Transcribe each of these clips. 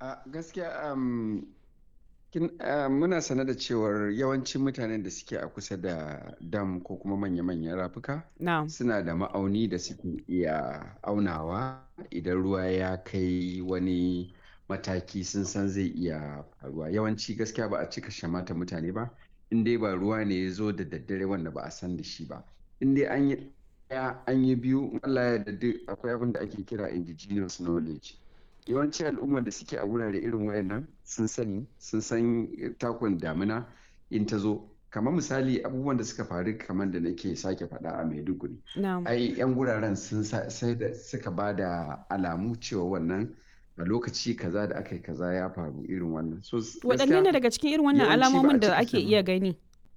A gaskiya um, kin, uh, muna sane da cewar yawancin mutanen da suke a kusa da dam ko kuma manya-manyan rafuka Na'am. suna da ma'auni da suke iya aunawa idan ruwa ya kai wani mataki sun san zai iya faruwa. Yawanci gaskiya ba a cika shamata mutane ba, in dai ba ruwa ne ya zo da daddare wanda ba a san da shi ba. In dai an yi ɗaya an yi biyu in Allah ya yarda duk akwai abin da ake kira indigenous knowledge. Yawanci al'ummar da suke a wurare irin wayannan sun sani sun san takun damina in ta zo kamar misali abubuwan da suka faru kamar da nake sake faɗa a Maiduguri Na'am. ai 'yan guraren sun sa- sai da suka ba da alamu cewa wannan a lokaci kaza da aka yi kaza ya faru irin wannan so s- Waɗanne gaskiya ne daga cikin irin wannan yawanci ba a alamomin da cika ake sani iya gani?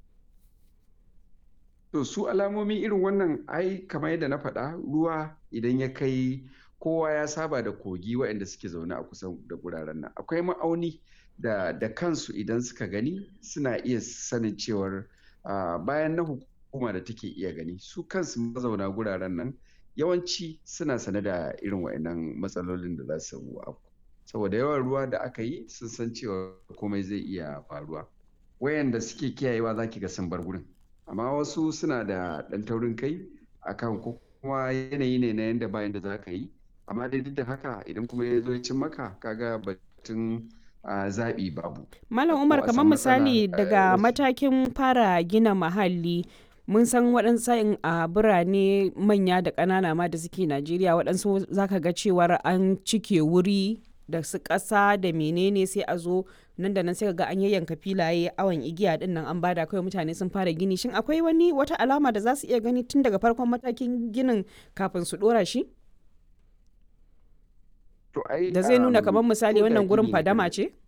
to su alamomi irin wannan ai kamar yadda na faɗa ruwa idan ya kai kowa ya saba da kogi waɗanda suke zaune a kusa da guraren nan akwai ma'auni da da kansu idan suka gani suna iya sanin cewar ah, bayan na hukuma da take iya gani su kansu mazauna guraren nan yawanci suna sane da irin waɗannan matsalolin da za su afku saboda yawan ruwa da aka yi sun san cewa komai zai iya faruwa wayanda suke kiyayewa za ki ga sun bar gurin amma wasu suna da ɗan taurin kai akan ko kuma yanayi ne na yanda bayan da za ka yi amma dai duk da haka idan kuma ya zo ya cin maka kaga batun ah, zaɓi babu Malam ko Umar a kamar san matsala misali eh, daga wasu matakin fara gina mahalli mun san waɗansu sa'in a birane manya da ƙanana ma da suke Najeriya waɗansu zaka ga cewar an cike wuri da su ƙasa da menene sai a zo nan da nan sai ka ga an yayyanka filaye awon igiya din nan an bada kawai mutane sun fara gini shin akwai wani wata alama da za su iya gani tun daga farkon matakin ginin kafin su ɗora shi to ai da zai nuna um, kamar misali ko da wannan gurin gini ne fadama irin ce?